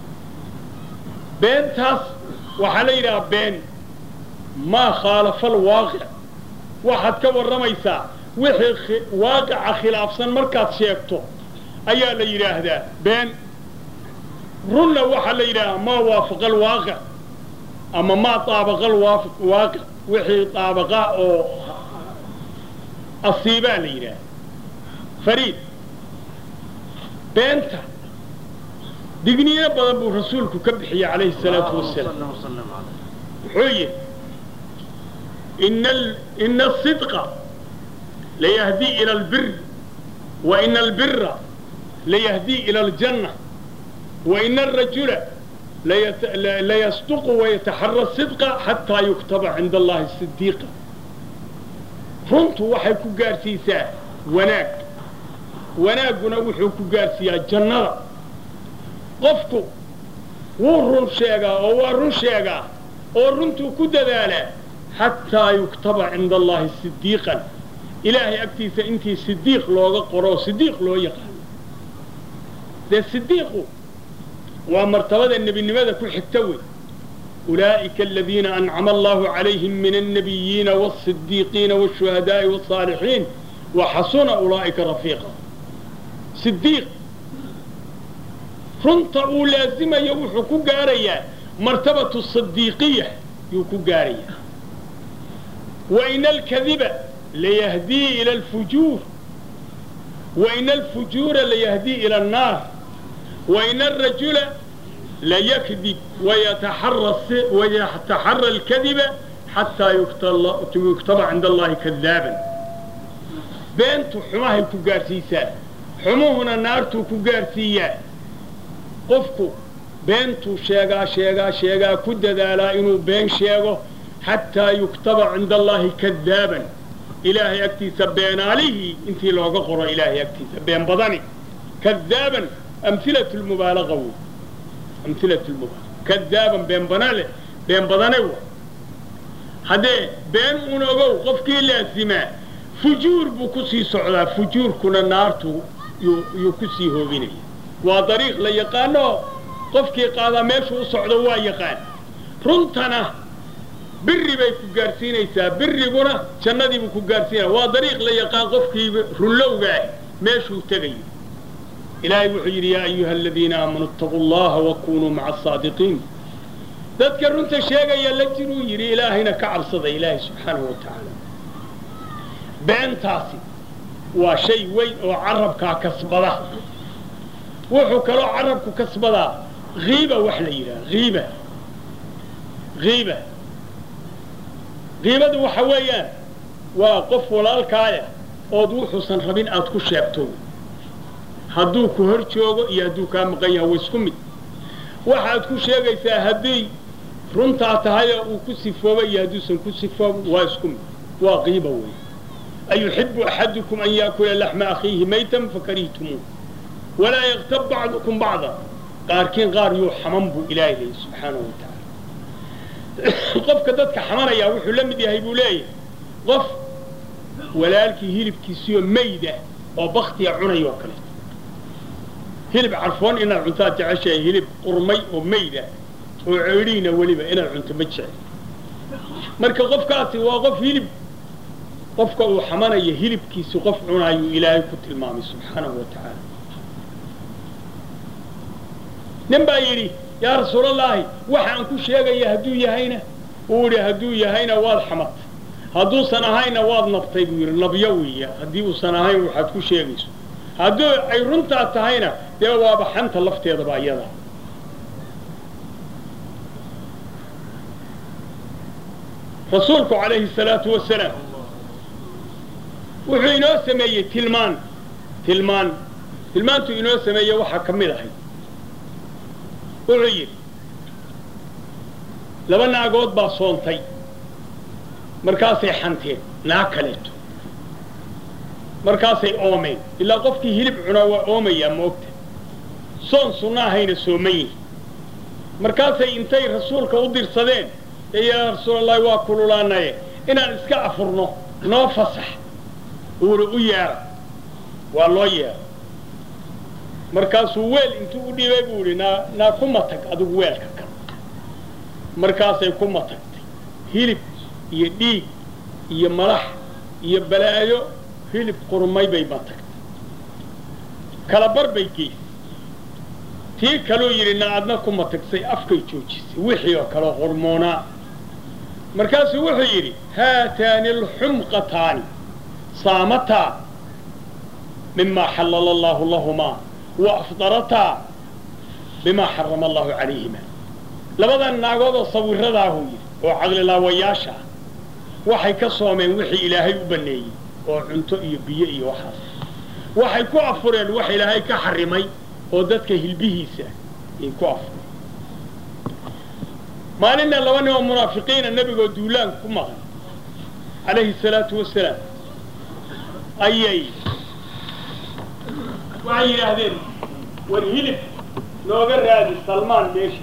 beentaas waxaa la yidhaha been maa khaalafa alwaaqic waxaad ka warramaysaa wixii waaqica khilaafsan markaad sheegto ayaa la yidhaahdaa been runna waxaa la yidhaahaa maa waafaqa alwaaqic ama maa taabaqa alwaaqic wixii taabaqa oo asiibaa la yidhaaha fariid beenta digniino badan buu rasuulku ka bixiyey calayhi salaatu wasalaam wuxuu yidhi ina asidqa layahdii ila albir wa ina albira layahdii ila aljanna wa ina arajula layasduqu wayataxara sidqa xataa yuktaba cinda allahi sidiiqa runtu waxay ku gaadhsiisaa wanaag wanaagguna wuxuu ku gaadhsiiyaa jannada qofku wuu run sheegaa oo waa run sheegaa oo runtuu ku dadaalaa xataa yuktaba cinda allahi sidiiqan ilaahay agtiisa intii sidiiq looga qoro sidiiq loo yaqaano dee sidiiqu waa martabada nebinimada ku xigta wey ulaa'ika aladiina ancama allahu calayhim min alnabiyiina wاsidiiqiina wاshuhadaa'i wاsaalixiin waxasuna ulaa'ika rafiiqa sidiiq runta uu laasimayo wuxuu ku gaarayaa martabatu sidiiqiya yuu ku gaarayaa waina alkadiba layahdii ila alfujuur waina alfujuura layahdii ila annaar waina alrajula layakdib wayataxara alkadiba xataa yuktaba cinda allahi kadaaban beentu xumahay ku gaadhsiisaa xumuhuna naartuu ku gaadhsiiyaa qofku beentuu sheegaa sheegaa sheegaa ku dadaalaa inuu been sheego xataa yuktaba cinda allahi kadaaban ilaahay agtiisa beenaalihii intii looga qoro ilaahay agtiisa been badani kadaaban amhilatu lmubaalaqa wey amhilatu lmubaalaqa kadaaban been banale been badane wa haddee been un ogow qofkii laasimaa fujuur buu ku sii socdaa fujuurkuna naartu yuu ku sii hoobinaya waa dariiq la yaqaano qofkii qaadaa meeshuu u socdo waa yaqaan runtana biri bay ku gaadhsiinaysaa biriguna jannadiibuu ku gaadhsiinaya waa dariiq la yaqaan qofkii runlowga ah meeshuu tegayo ilaahay wuxuu yidhi yaa ayuha aladiina aamanuu itaquu allaha wakunuu maca asaadiqiin dadka runta sheegaya la jiruu yidhi ilaahayna ka cabsada ilaahay subxaanahu wa tacaala beentaasi waa shay weyn oo carabkaa kasbada wuxuu kaloo carabku kasbadaa hiiba wax la yidhaha hiiba hiiba hiibadu waxa weeyaan waa qof walaalkaaya ood wuxuusan rabin aad ku sheegto hadduu ku hor joogo iyo hadduu kaa maqan yaha wa isku mid waxaad ku sheegaysaa haddii runtaa tahay oo uu ku sifooba iyo hadduusan ku sifooba waa isku mid waa qiiba wey ayuxibu axadukum an yaakula laxma akhiihi maytan fakarihtumuu walaa yaktab bacdukum bacda qaarkiin qaar yuu xaman buu ilaahay leeyay subxaanahu wa tacaala qofka dadka xamanayaa wuxuu la mid yahay buu leeyahay qof walaalkii hilibkiisiyo mayda oo baktiya cunay oo kale hilib carfoon inaad cuntaad jeceshahay hilib qurmay oo mayda oo ceedhiina weliba inaad cunto ma jecel marka qofkaasi waa qof hilib qofka uu xamanaya hilibkiisi qof cunaayuu ilaahay ku tilmaamay subxaanahu wa tacaala nin baa yidhi yaa rasuulallaahi waxaan ku sheegaya hadduu yahayna uu yidhi hadduu yahayna waad xamatay hadduusan ahayna waad nabtay buu yidhi nabyo weeya haddii uusan ahayn waxaad ku sheegayso hadduu ay runtaa tahayna dee waaba xanta lafteedaba iyada rasuulku calayhi salaatu wasalaam wuxuu inoo sameeyey tilmaan tilmaan tilmaantuu inoo sameeye waxaa ka mid ahay wuxuu yidhi laba naagood baa soontay markaasay xanteen naag kaleeto markaasay oomeen ilaa qofkii hilib cunaa waa oomayaa moogta soon sunna ahayna sooman yihi markaasay intay rasuulka u dirsadeen ee yaa rasuulallahi waa kululaanaye inaan iska afurno noo fasax uuna u yeedha waa loo yeedha markaasuu weel intuu u dhibay buu idhi naa naa kuma tag adigu weelka kan markaasay kuma tagtay hilib iyo dhiig iyo malax iyo balaayo hilib qurmay bay ma tagtay kala bar bay geysay tii kaluu yidhi na adna kuma tagsay afkay joojisay wixii oo kaleo qurmoonaa markaasuu wuxuu yidhi haataani alxumqataani saamataa mimaa xallala allaahu lahumaa wa afdarataa bimaa xarama allahu calayhima labadan naagood oo sawiradaahuu yidhi oo caqlilaawayaasha ah waxay ka soomeen wixii ilaahay u banneeyey oo cunto iyo biyo iyo waxaas waxay ku afureen wax ilaahay ka xarimay oo dadka hilbihiisa ay ku afureen maalinna laba nin oo munaafiqiina nebigoo duulaan ku maqan calayhi salaatu wasalaam ayay waxay yidhaahdeen war hilib nooga raadi salmaan meesha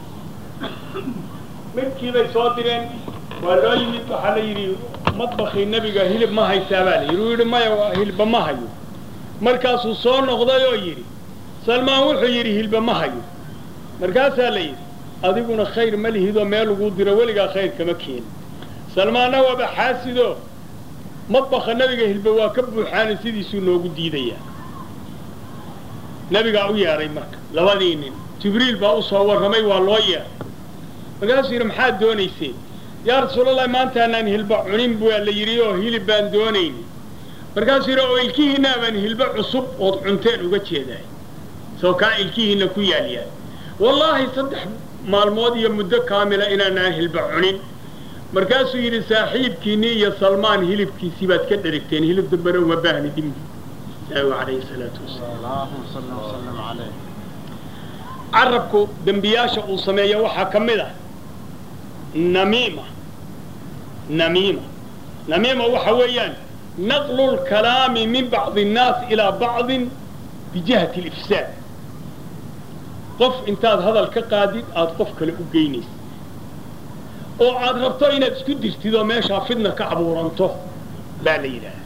midkiibay soo direen waa loo yimid waxaa la yidhi madbakii nebiga hilib ma haysaa baa la yidhi uu yidhi maya hilba ma hayo markaasuu soo noqday oo yidhi salmaan wuxuu yidhi hilba ma hayo markaasaa la yidhi adiguna khayr ma lihidoo meel laguu diro weligaa khayr kama keenin salmaanna waaba xaasidoo madbaka nebiga hilba waa ka buuxaana sidiisuu noogu diidayaa nebigaa u yeedhay marka labadii nin jibriil baa u soo warramay waa loo yeedhay markaasuu yidhi maxaad doonayseen yaa rasuulallahi maantaanaan hilba cunin baa la yidhi oo hilib baan doonayni markaasuu yidhi oo ilkihiinaa baan hilbo cusub ood cunteen uga jeedahay soo kaa ilkihiinna ku yaalyaal wallaahi saddex maalmood iyo muddo kaamila inaanaan hilba cunin markaasuu yidhi saaxiibkiinnii iyo salmaan hilibkiisii baad ka dherigteen hilib dambana uma baahni dhimbi naabigu calayhi salaatu wasalaam carabku dembiyaasha uu sameeya waxaa ka mid ah namiima namiima namiima waxa weeyaan naqlu lkalaami min bacdi annaas ilaa bacdin bijihati alifsaad qof intaad hadal ka qaadid aada qof kale u geynaysa oo aad rabto inaad isku dirtid oo meeshaa fidna ka abuuranto baa la yidhaaha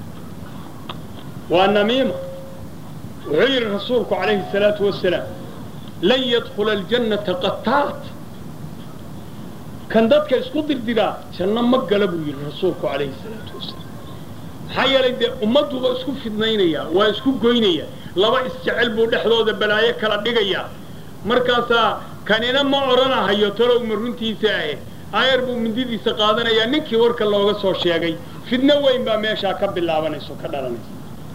waa namiima wuxuu yidhi rasuulku calayhi الsalaatu wasalaam lan yadkula aljannata qataat kan dadka isku dirdiraa janno ma gala buu yidhi rasuulku calayhi الsalaatu wasalaam maxaa yeelay dee ummadduba isku fidnaynayaa waa isku goynayaa laba isjecel buu dhexdooda balaayo kala dhigayaa markaasaa kanina ma odhanahayo talow ma runtiisa ahe ayar buu mindidiisa qaadanayaa ninkii warka looga soo sheegay fidno weyn baa meeshaa ka bilaabanaysa o ka dhalanaysa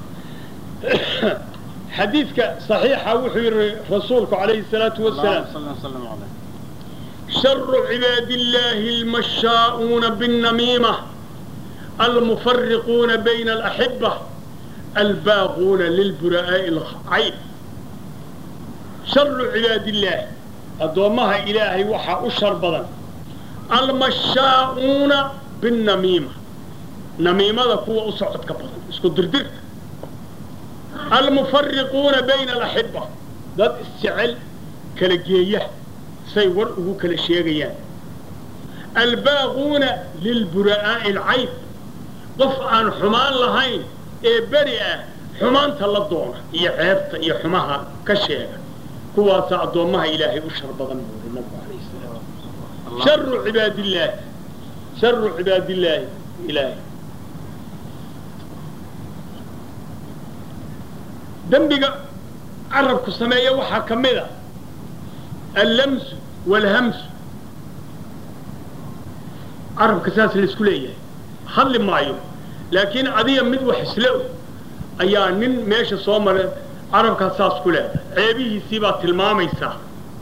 xadiidka صaxiixa wuxuu yidhi rasuulku calayhi الsalaatu wasalaam sharu cibaadi اllaahi اlmashaa'uuna bالnamiima almufariquuna bayna alaxiba albaaquuna lilbura'aa'i alcayb sharu cibaadi illaahi addoommaha ilaahay waxaa u shar badan almashaa'uuna binnamiima namiimada kuwa u socodka badan isku dirdirka almufariquuna bayna alaxiba dad isjecel kala geeya say war ugu kala sheegayaan albaaquuna lilbura'aa'i alcayb qof aan xumaan lahayn ee beri ah xumaanta la doona iyo ceebta iyo xumaha ka sheega kuwaasa addoommaha ilaahay u shar badan buuri nabigu alayh salaam sharu cibaadillaahi sharu cibaadillaahi ilaahay dembiga carabku sameeya waxaa ka mid a allamsu waalhamsu carabka saas laisku leeyahay hadli maayo laakiin adiga mid wax isla og ayaa nin meesha soo maray carabkaas saas ku leedahay ceebihiisii baa tilmaamaysaa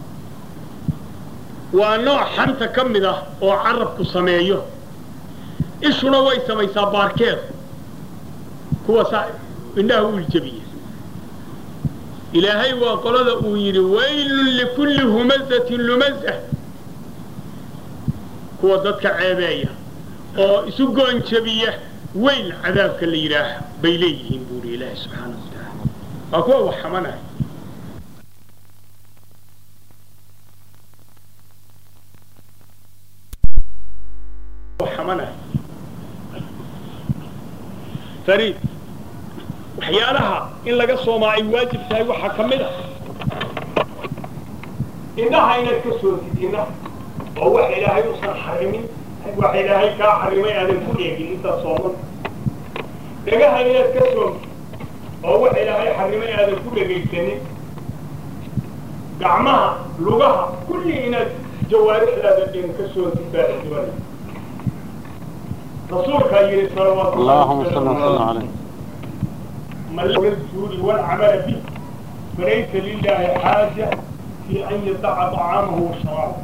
waa nooc xanta ka mid ah oo carabku sameeyo ishuna way samaysaa baarkeeda kuwaasaa indhaha u iljabiya ilaahay waa qolada uu yidhi waylun likulli humazatin lumazah kuwa dadka ceebeeya oo isu goonjabiya weyl cadaabka la yidhaah bay leeyihiin buuri ilaahi subxaana wa tacaala waa kuwa wax xamanaya xamanaya fariid waxyaalaha in laga soomaa ay waajib tahay waxaa ka mid a indhaha inaad ka sootid indhaha oo wax ilaahay usan xarimin wax ilaahay kaa xarimay aadan ku eegin intaad sooman dhagaha inaad ka soomtid oo wax ilaahay xarimay aadan ku dhegaysanin gacmaha lugaha kulli inaad jawaarixdaada dhin ka soontid baa la doonaya rasuulkaa yidhi salawaatu اللهم صل وسلم عليه من لم الجود والعمل به فليس لله حاجة في أن يدع طعامه وشرابه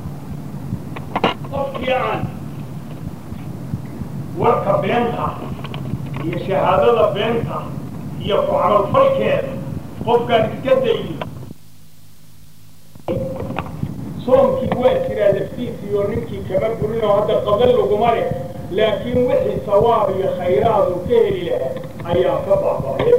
qofkii aan warka beenta iyo shahaadada beenta iyo ku camalfalkeeda qofkaan iska daynin soomkii waa jiraa laftiisii oo ninkii kama burinoo hadda qadan laguma leh laakiin wixii sawaab iyo khayraad uu ka heli lahaa ayaa ka baaba'aya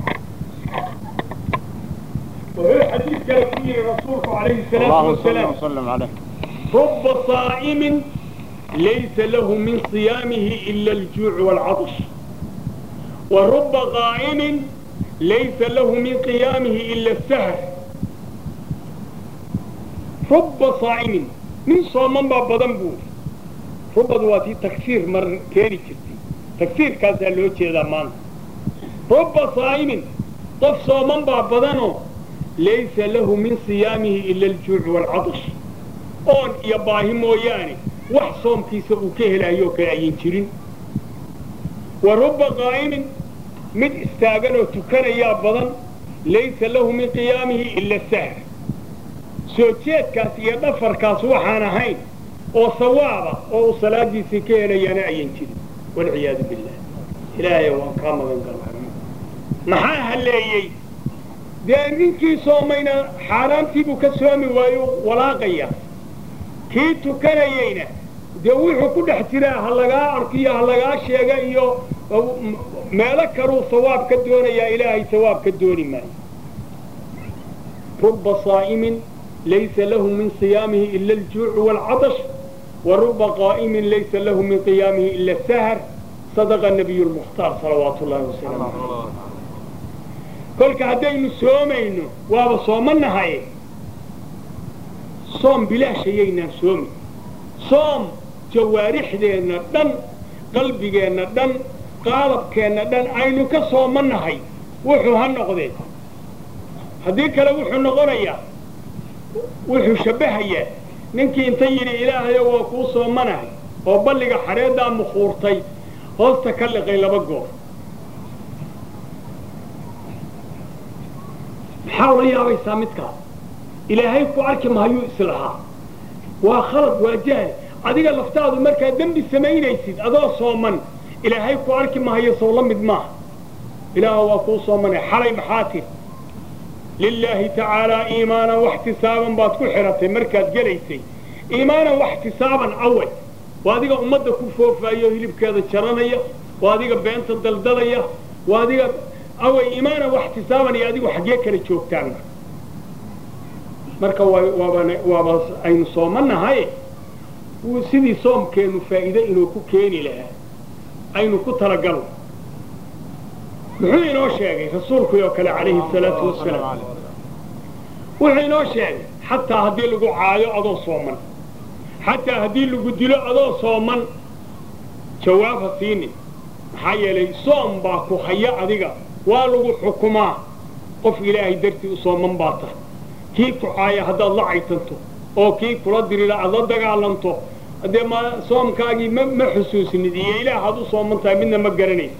wuxuu xadiid kale ku yidhi rasuulku calayhi salaatu اللهم صل wasalaam وسلم عليه رب صائم ليس له من صيامه إلا الجوع والعطش ورب قائم ليس له من قيامه إلا السهر رب صائم من صومن باب بدن بور رب دواتي تكسير مر كيري جرتي تكسير كاسا لو جيدا مان رب صائم طف صومن باب بدنو ليس له من صيامه إلا الجوع والعطش oon iyo baahi mooyaane wax soomkiisa uu ka helaayoo kale ayan jirin wa rubba qaa'imin mid istaagan oo tukanayaa badan laysa lahu min qiyaamihi ila sahr soo jeedkaas iyo dhafarkaas waxaan ahayn oo sawaaba oo uu salaadiisii ka helayaana ayan jirin walciyaadu billah ilaahay waan kaa magan galaa maxaa halleeyey dee ninkii soomayna xaaraantiibuu ka soomi waayo walaaqaya kii tukanayeyna dee wuxuu ku dhex jiraa ha lagaa arkiyo ha lagaa sheega iyo meelo kaluu sawaab ka doonayaa ilaahay sawaab ka dooni maayo ruba saa'imin laysa lahu min siyaamihi ila aljuucu waalcatash wa ruba qaa'imin laysa lahu min qiyaamihi ila asahar sadaqa nabiyu lmukhtaar salawaatu ullahi wasalaamu caleyh kolka haddaynu soomayno waaba soomanahaye soom bilaashayaynaan soomi soom jawaarixdeenna dhan qalbigeenna dhan qaalabkeenna dhan aynu ka soomanahay wuxuu ha noqdee haddii kale wuxuu noqonayaa wuxuu shabbahayaa ninkii inta yidhi ilaahayo waa kuu soomanahay oo balliga xareeddaa mukhuurtay hoosta ka liqay laba goor maxaa ula yaabaysaa midkaas ilaahay ku arki mahayuu islahaa waa khalad waa jahli adiga laftaadu markaad dembi samaynaysid adoo sooman ilaahay ku arki mahayo sow la mid maaha ilaah waa kuu soomanay xalay maxaa tiri lilaahi tacaalaa iimaanan waxtisaaban baad ku xiratay markaad gelaysay iimaanan waxtisaaban awal waa adiga ummadda ku foofaayo hilibkeeda jaranaya waa adiga beenta daldalaya waa adiga away iimaanan waxtisaaban iyo adigu xaggee kala joogtaan marka waaba aynu soomanahay wuu sidii soomkeennu faa'iide inuu ku keeni lahaa aynu ku talagalno muxuu inoo sheegay rasuulkii oo kale calayhi salaatu wasalaam wuxuu inoo sheegay xataa haddii lagu caayo adoo sooman xataa haddii lagu dilo adoo sooman jawaab ha siinin maxaa yeelay soom baa ku haya adiga waa lagu xukumaa qof ilaahay dartii u sooman baa tahay kii ku caaya haddaad la caytanto oo kii kula dirira aad la dagaalanto haddee ma soomkaagii ma ma xusuusinid iyo ilaah aad u sooman tahay midna ma garanaysa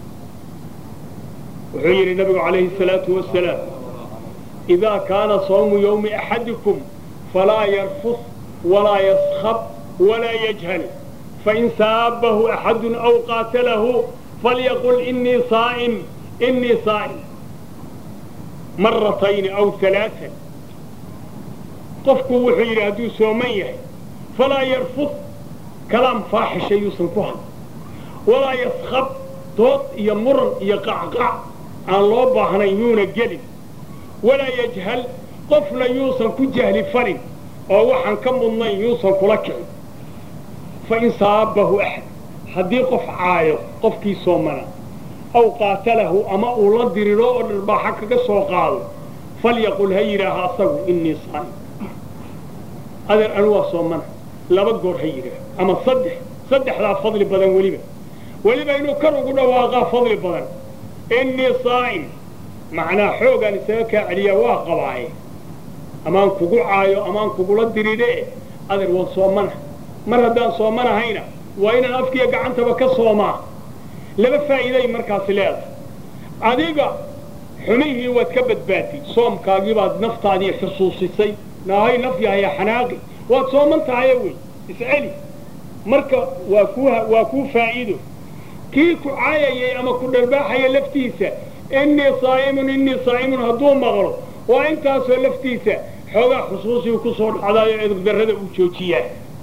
wuxuu yidhi nabigu calayhi salaatu wasalaam idaa kaana sawmu yawmi axadikum falaa yarfus walaa yaskhab walaa yajhal fain saabahu axadun aw qaatalahu falyaqul inii saa'im inii saa'im maratayni aw alaaan qofku wuxuu yidhi hadduu sooman yahay falaa yarfud kalaam faaxisha yuusan ku hadl walaa yaskhab dood iyo muran iyo qacqac aan loo baahnayn yuuna gelin walaa yajhal qofna yuusan ku jahli falin oo waxaan ka mudnayn yuusan kula kicin fain saabahu axad haddii qof caayo qofkii soomana aw qaatalahu ama uu la diriro oo dharbaaxa kaga soo qaado falyaqul ha yidhaaha asagu inii saa'im adeer anu waa soomana laba goor ha yidhaah ama saddex saddexdaa fadli badan weliba weliba inuu kar ugu dhawaaqaa fadli badan inii saa'im macnaa xoogaan isaga kaa celiyaa waa qabaaye amaan kugu caayo amaan kugula dirire adeer waan soomana mar haddaan soomanahayna waa inaan afkiiyo gacantaba ka soomaa laba faa'iiday markaasi leedahay adiga xumihii waad ka badbaatay soomkaagii baad naftaadii xusuusisay naahay naf yahaya xanaaqi waad sooman tahaye wey isceli marka waa kuu waa kuu faa'iido kii ku caayayay ama ku dharbaaxaya laftiisa innii saa'imun innii saa'imun hadduu maqlo waa intaasoo laftiisa xoogaa xusuusigu ku soo dhacdaayo edugdarrada uu joojiyaa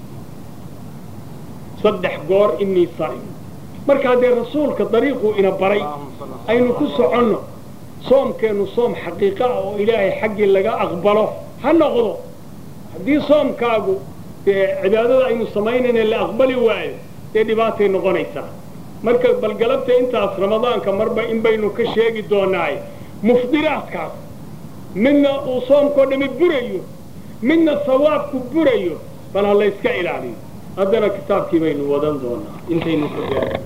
saddex goor innii saa'im marka haddee rasuulka dariiquu ina baray aynu ku soconno soomkeennu soom xaqiiqa ah oo ilaahay xaggii laga aqbalo ha noqdo haddii soomkaagu dee cibaadada aynu samaynayna la aqbali waayo dee dhibaatay noqonaysaa marka balgalabta intaas ramadaanka marba in baynu ka sheegi doonaaye mufdiraadkaas midna uu soomkao dhami burayo midna sawaabku burayo bal ha layska ilaaliyo haddana kitaabkii baynu wadan doonaa intaynu ka gaaro